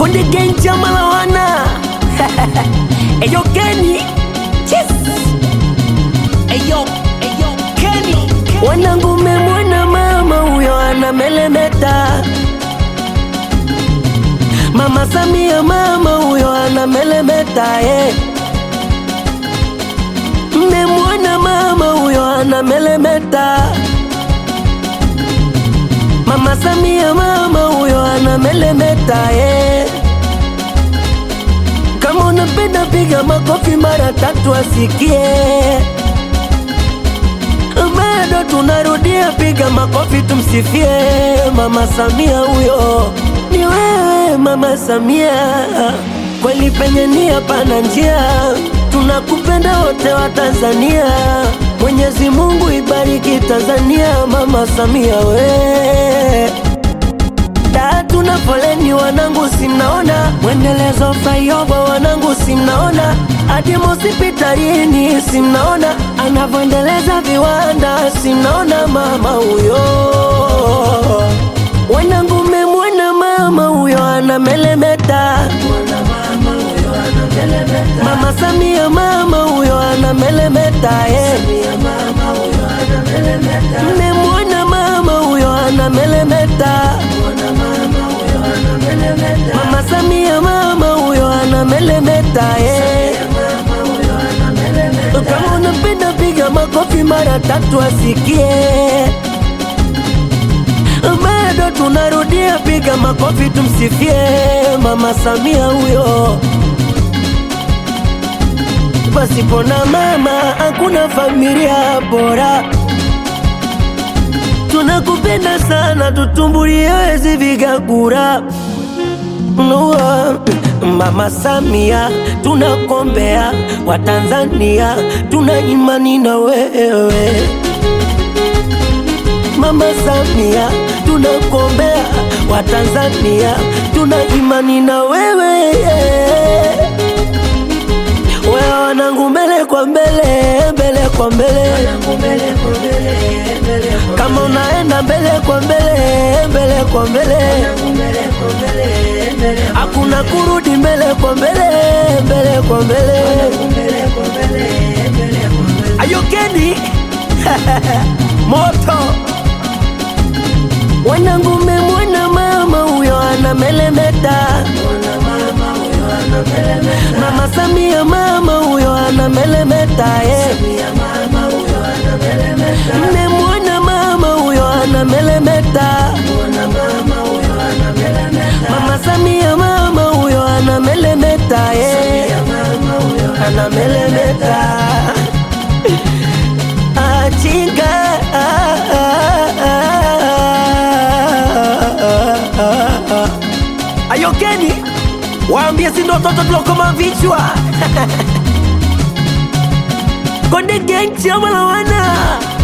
Konde Gang chama la wana Eyo Kenny Yes Eyo Eyo Kenny Wanangu memwona mama huyo anamelemeta Mama Samia mama huyo anamelemeta eh. Mmemwona mama huyo anamelemeta Mama Samia mama huyo anamelemeta eh. Kama unapenda piga makofi mara tatu asikie. Bado tunarudia piga makofi tumsifie Mama Samia huyo. Ni wewe Mama Samia, kweli penye nia pana njia. Tunakupenda wote wa Tanzania. Mwenyezi Mungu ibariki Tanzania, Mama Samia we da tuna foleni wanangu, simnaona mwendelezo flyover wanangu, simnaona hadi hospitalini, simnaona anavyoendeleza viwanda, simnaona mama huyo. Wanangu, memwona mama huyo anamelemeta, mama Samia mama huyo anamelemeta, eh. Mmemwona mama huyo anamelemeta, mama Samia mama huyo anamelemeta, eh. Kama unapenda piga makofi mara tatu asikie. Bado tunarudia piga makofi tumsifie mama Samia huyo. Pasipo na mama hakuna familia bora. Tunakupenda sana, tutumbulie wezi vigagura Nua, Mama Samia, tunakombea Watanzania, tuna imani na wewe. Mama Samia, tunakombea Watanzania, tuna imani na wewe. Wewe wanangu, mbele kwa mbele, mbele kwa mbele, kama unaenda mbele kwa mbele, mbele kwa mbele, hakuna kurudi mbele kwa mbele, mbele kwa mbele. Ayokeni moto wanangu, memwona mama huyo anamelemeta, mama Samia mama huyo anamelemeta, eh. Mmemwona mama huyo anamelemeta, mama Samia mama huyo anamelemeta, eh. anamelemeta achinga Ayokeni, waambie si ndo watoto tulokoma vichwa Konde Gang chama la wana